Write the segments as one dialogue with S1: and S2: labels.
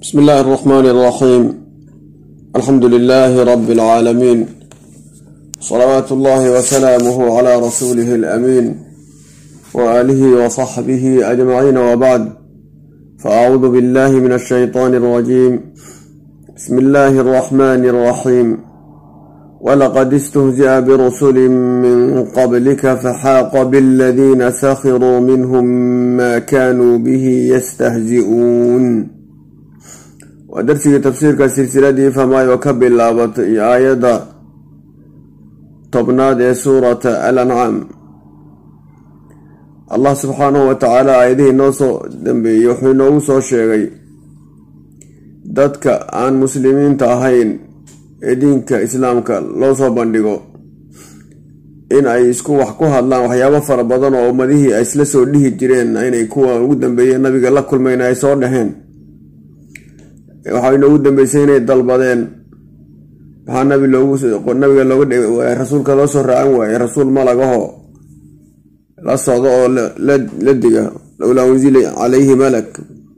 S1: بسم الله الرحمن الرحيم الحمد لله رب العالمين صلوات الله وسلامه على رسوله الأمين وآله وصحبه أجمعين وبعد فأعوذ بالله من الشيطان الرجيم بسم الله الرحمن الرحيم ولقد استهزئ برسل من قبلك فحاق بالذين سخروا منهم ما كانوا به يستهزئون waa darsigii tafsiirka silsiladii famaayo ka bilaabatay aayadda tobnaad ee suurata al ancaam allah subxaanahu wa tacaala aayadihii noo soo dambeeyey wuxuu inoogu soo sheegay dadka aan muslimiinta ahayn ee diinka islaamka loo soo bandhigo in ay isku wax ku hadlaan waxyaabo fara badan oo ummadihii ay isla soo dhihi jireen inay kuwa ugu dambeeyeen nabiga la kulmayna ay soo dhaheen waxaa inoogu dambeysay inay dalbadeen maxaa nabi loogunabiga looga rasuulka loo soo raacan waayey rasuul malagaho la socdo oo la diga lowlaa unsila calayhi malak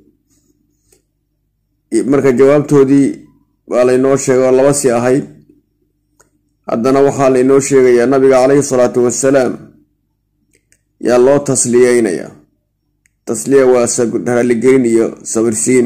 S1: marka jawaabtoodii waa laynoo sheegay oo laba si ahayd haddana waxaa laynoo sheegayaa nabiga caleyhi salaatu wassalaam yaa loo tasliyeynayaa tasliya waa raaligelin iyo sabirsiin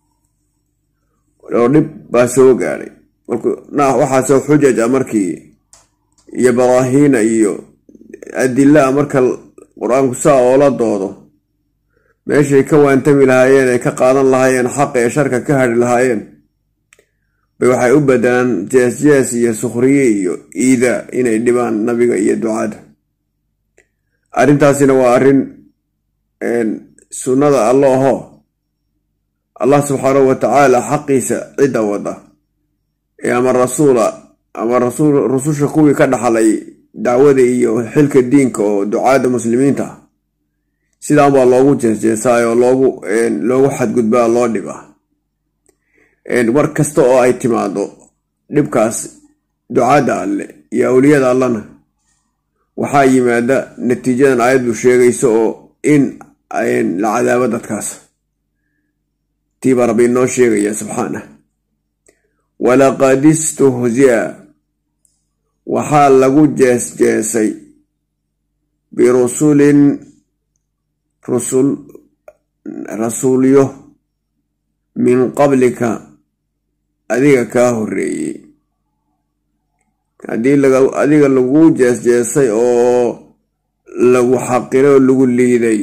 S1: oo dhib baa soo gaadhay waxaasoo xujaj a markii iyo baraahiina iyo adila a marka qur-aanku saa oola doodo meeshay ka waantami lahaayeen ay ka qaadan lahaayeen xaqa ee sharka ka hadhi lahaayeen bay waxay u badelaan jees-jees iyo sukhriye iyo iidaa inay dhibaan nabiga iyo ducada arrintaasina waa arrin sunnada allo aho allah subxaanahu wa tacaala xaqiisa cidda wada ee ama rasuula ama rasuul rususha kuwii ka dhaxlay dacwada iyo xilka diinka oo ducaada muslimiinta ah sidaan baa loogu jeesjeesaay oo loogu loogu xadgudbaa loo dhibaa war kasta oo ay timaado dhibkaas ducaada alle iyo awliyada allana waxaa yimaada natiijadan aayaddu sheegayso oo in la cadaabo dadkaas tiibaa rabbi inoo sheegaya subxaanah walaqad istuhzi'a waxaa lagu jees-jeesay birusulin rusul rasuulyo min qablika adiga kaa horreeyey haddii adiga lagu jees-jeesay oo lagu xaqiray oo lagu liiday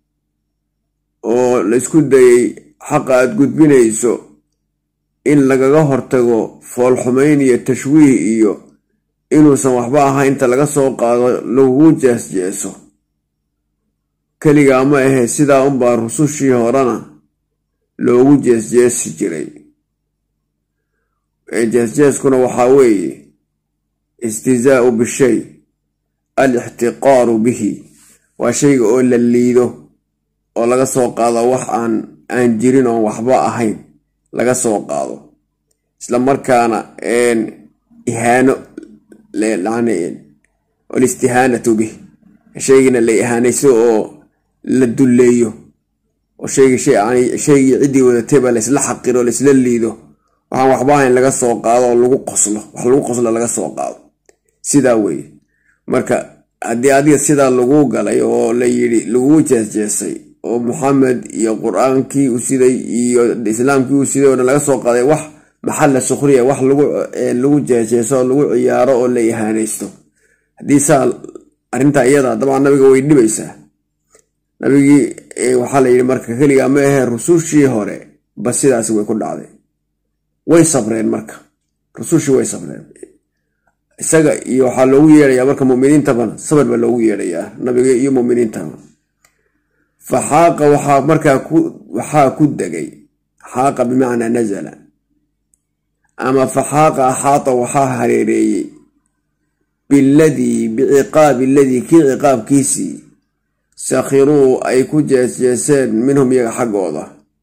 S1: oo la isku dayay xaqa aada gudbinayso in lagaga hortago foolxumayn iyo tashwiih iyo inuusan waxba ahayn inta laga soo qaado lagugu jees-jeeso keligaa ma ahee sidaa unbaa rusushii horena loogu jees-jeesi jiray jees-jeeskuna waxaa weeye istihzaau bishay al ixtiqaaru bihi waa shayga oo la liido oo laga soo qaado wax aan aan jirin oon waxba ahayn laga soo qaado isla markaana ihaano alistihaanatu bih shaygina la ihaanayso oo la dulleeyo oo shaygii ciddii wadatayba laysla xaqiro laysla liido waxaan waxba ahayn laga soo qaado oo lagu qoslo wax lagu qoslo laga soo qaado sidaa weeye marka haddii adiga sidaa lagu galay oo la yidhi laguu jeesjeesay oo maxamed iyo qur-aankii u siday iyo islaamkii u siday oo dhan laga soo qaaday wax maxalla sukhriya wax lagu jeejeeso oo lagu ciyaaro oo la ihaanaysto haddii saa arrintaa iyada dabcan nabiga way dhibaysaa nabigii waxaa la yidhi marka keligaa ma ahee rusushii hore ba sidaasi way ku dhacday way sabreen marka rusushii way sabreen isaga iyo waxaa loogu yeedhayaa marka muminiintabana sabr baa loogu yeedhayaa nabiga iyo muminiintaba fa xaaqa waxaa markaa waxaa ku degay xaaqa bimacnaa nazala ama fa xaaqa axaata waxaa hareereeyey biladii biciqaabi aladii kii ciqaabkiisii sakhiruu ay ku jeesjeeseen minhum iyaga xaggooda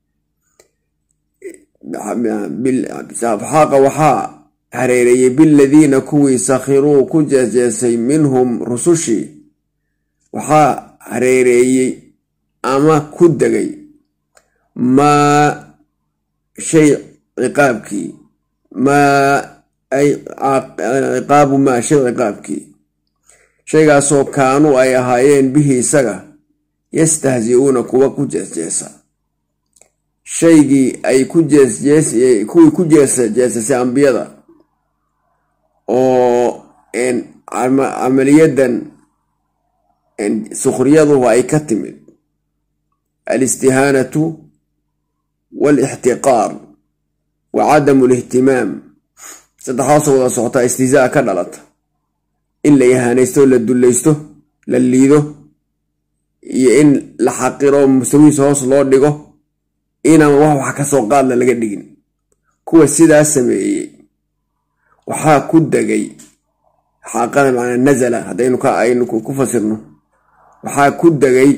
S1: xaaqa waxaa hareereeyey biladiina kuwii sakhiruu ku jeesjeesay minhum rusushii waxaa hareereeyey ama ku degay maa shay ciqaabkii maa ay ciqaabu maa shay ciqaabkii shaygaasoo kaanuu ay ahaayeen bihi isaga yastahzi-uuna kuwa ku jeesjeesa shaygii ay ku jeesjees kuwii ku jeesa jeesasay ambiyada oo camaliyadan sukhriyaduhu ay ka timid alistihaanatu waalixtiqaar wa cadamu lihtimaam saddexdaasoo wada socotaa istihzaa ka dhalata in la ihaanaysto la dullaysto la liido iyo in la xaqiro mustawihiisa hoos loo dhigo inaan wax wax ka soo qaadla laga dhigin kuwa sidaa sameeyey waxaa ku degay xaaqada macnaa nazala haddaynu ka aynu ku fasirno waxaa ku degay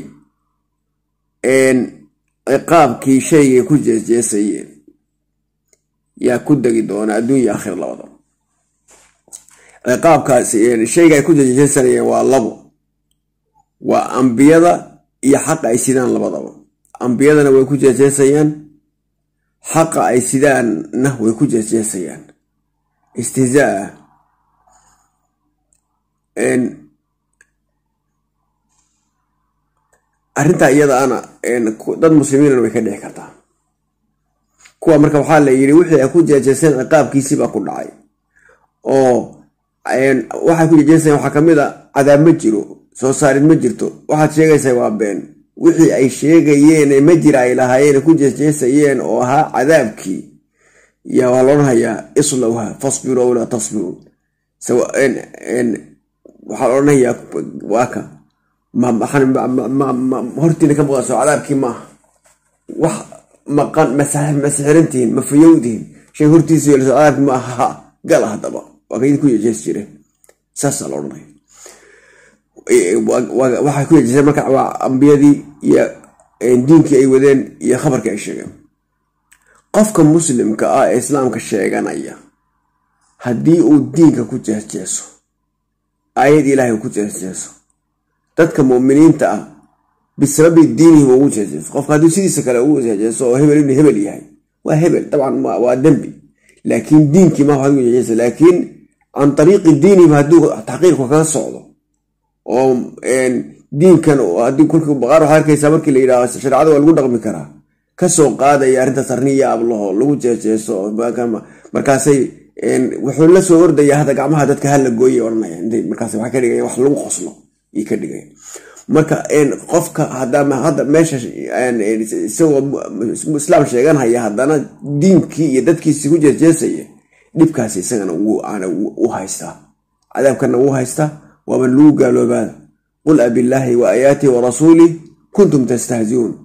S1: ciqaabkii shaygay ku jeesjeesayeen yaa ku degi doona adduunya akhir labada ciqaabkaasi shayga ay ku jeesjeesanayeen waa labo waa ambiyada iyo xaqa ay sidaan labadaba ambiyadana way ku jeesjeesayaan xaqa ay sidaanna way ku jeesjeesayaan istihzaa arrintaa iyadaana dad muslimiinana way ka dhici kartaa kuwa marka waxaa la yidhi wixii ay ku jeejeeseen ciqaabkiisiibaa ku dhacay oo waxay ku jeejeesayeen waxaa kamid a cadaab ma jiro soo saarid ma jirto waxaad sheegaysaa waa been wixii ay sheegayeen ma jira ay lahaayeen ku jeesjeesayeen oo ahaa cadaabkii yaa waa loodhanayaa islowha fasbiru aw laa tasbiru waxaa la odhanayaa waaka hortiina ka muuqaso cadaabkii maaha wax maqan masixirantihiin ma fayowdihin shay hortiisa yeelso cadaabkii maaha ha gala haddaba waa ka idin ku jeejees jireen saasaa la odhanaya waxay ku jeejeeseen marka waa ambiyadii iyo diinkii ay wadeen iyo khabarkii ay sheegeen qofka muslimka ah ee islaamka sheeganaya haddii uu diinka ku jeesjeeso aayad ilaahay ku jeesjeeso dadka mu'miniinta ah bisababi diinihim ugu jeesjeeso qofka hadduu sidiisa kale ugu jeesjeeso oo hebel inuu hebel yahay waa hebel dabcan waa dembi laakiin diinkii ma waxaad ugu jeesjeesa laakiin can ariiqi diinihim hadduu taxqiirku kaga socdo oo diinkan haddii kolkii baqaar waxaad arkaysaa markii la yidhahdo shareecada waa lagu dhaqmi karaa kasoo qaadaya arrintaas arniya ablaho lagu jeejeeso markaasay wuxuu la soo ordaya hadda gacmaha dadka hala gooyay odhanaya markaas waxay ka dhigaya wax lagu qoslo iyo ka dhigaya marka qofka hadda meesha isagoo islaam sheeganhaya haddana diinkii iyo dadkiisi ku jeejeesaya dhibkaasi isagana u haystaa cadaabkana wuu haystaa waaba lagu gaaloobaada qul abillaahi wa aayaatihi wa rasuulih kuntum tastahziuun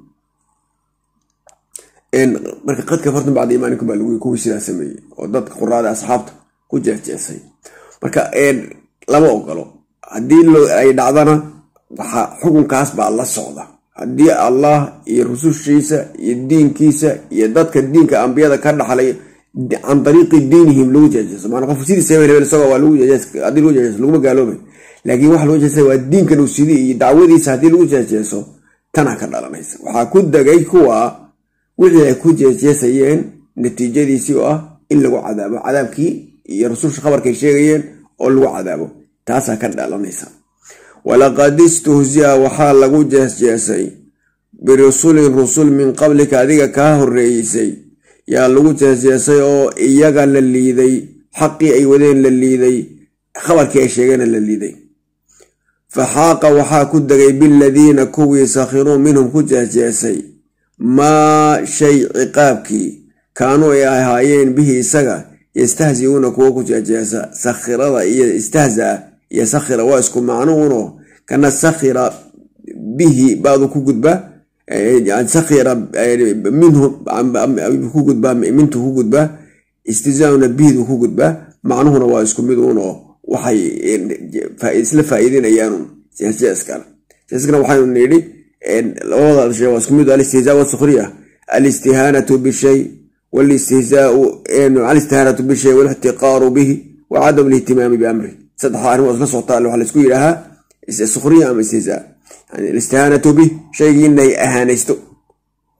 S1: marka qad kafartum bacda iimaanikum baa lagu kuwii sidaa sameeyey oo dadka quraada asxaabta ku jeesjeesay marka lama ogolo haddii ay dhacdana waxaa xukunkaas baa la socda haddii allah iyo rusushiisa iyo diinkiisa iyo dadka diinka ambiyada ka dhaxlay can ariiqi diinihim lagu jeejeeso maana qof sidiisa hebel hebel isagoo waa lagu jeejees haddii lagu jeejeeso laguma gaaloobay laakiin waxa lagu jeesa waa diinkan uu sidii iyo dacwadiisa haddii lagu jeejeeso tanaa ka dhalanaysa waxaa ku degay kuwa wixii ay ku jeesjeesayeen natiijadiisii oo ah in lagu cadaabo cadaabkii iyo rususha khabarkay sheegayeen oo lagu cadaabo taasaa ka dhalanaysa walaqad istuhziya waxaa lagu jeesjeesay birusulin rusul min qablika adiga kaa horreeysay yaa lagu jeesjeesay oo iyaga la liiday xaqii ay wadeen la liiday khabarkii ay sheegeena la liiday fa xaaqa waxaa ku degay biladiina kuwii sakhiruu minhum ku jeesjeesay maa shay ciqaabkii kaanuu ay ahaayeen bihi isaga yastahziuuna kuwo ku jeejeesa sakhirada iyo istahzaa iyo sakhira waa isku macnuuno kana sakhira bihi baadu ku gudba sakhira minhu ku gudbaa mintu ku gudbaa istihzaauna bihidu ku gudbaa macnuhuna waa isku mid uno waxay isla faa'iidinayaanu jeesjeeskana jeeskana waxaynu nidhi labada shay waa isku mid alistihzaa wasukhriya alistihaanatu bishay walistihzaau alistihaanatu bishay walixtiqaaru bihi wa cadam lihtimaami biamri saddexda arrin waa isla socotaa waxaa laisku yidhaahaa sukhriya ama istihzaa yani alistihaanatu bih shaygii inay ahaanaysto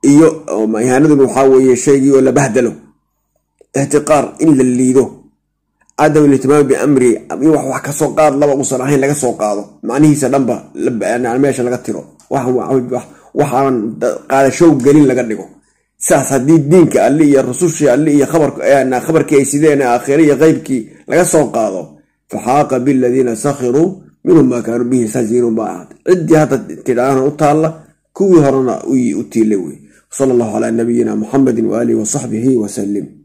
S1: iyo ihaanaduna waxaa weeye shaygii oo la bahdalo ixtiqaar in la liido cadam ilihtimaam biamri in wax wax kasoo qaad laba uusan ahayn laga soo qaado macnihiisa dhanba meesha laga tiro waxaanan qaadashow gelin laga dhigo saas haddii diinka alli iyo rusushii alli iyo khabarkii ay sideen aakhire iyo qeybkii laga soo qaado faxaaqa biladiina sakhiruu minhum maa kaanuu bihi yastahziinuun baa ahaad ciddii hadda tidhaahana u taalla kuwii horena u tiila wey sala allahu calaa nabiyina muxamedin waaalihi wasaxbihi wasalim